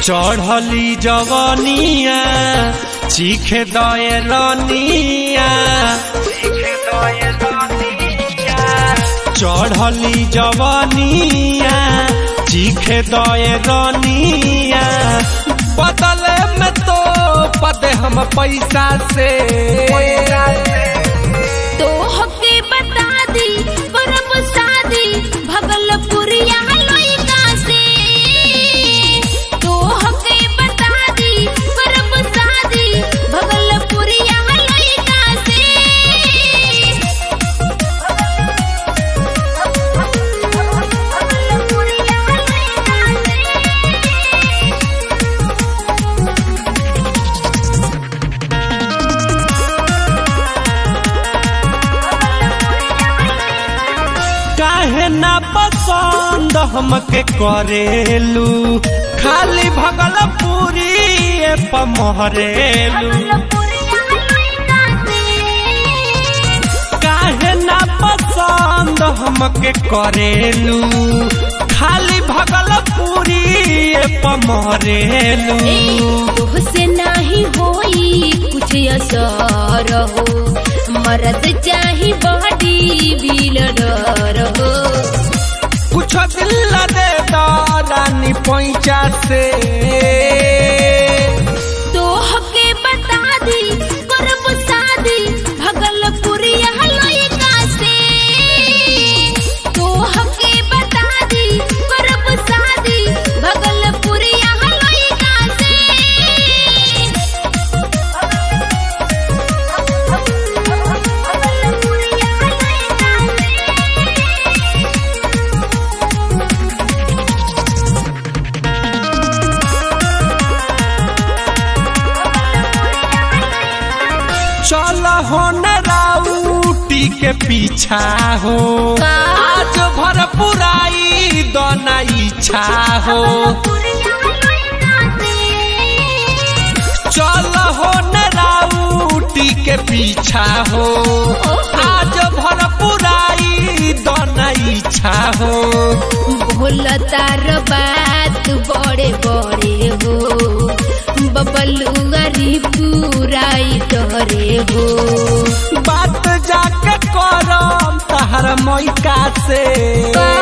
चढ़ली जवनिया चीखे दए रनिया चढ़ली जवनिया चीखे दए रनिया बदले में तो पदे हम पैसा से तो हके बता दी परब शादी भगलपुरिया लइका से तो हके बता दी परब शादी भगलपुरिया लइका से भगलपुरिया लइका से काहे ना पसंद हमके करेलू खाली भगलपुरी पमहरेलू काहे ना पसंद हमके करेलू खाली भगलपुरी पमहरेलू तुहसे नाही होई कुछ असर हो मरद चाही बॉडी बिल्डर हो कुछ दिल दे दानी पैंचा से तो हके बता दी करब शादी भगलपुरिया लइका से तो हके बता दी करब शादी भगलपुरिया लइका से चल हो न राउटी के पीछा हो का? आज भर पुराई दोना इच्छा हो चल हो न राउटी के पीछा हो आज भर पुराई दोना इच्छा हो भोलतार बात बड़े बड़े हो बबलुआरी पुराई डरे हो बात जाके करम तहर मैका से का?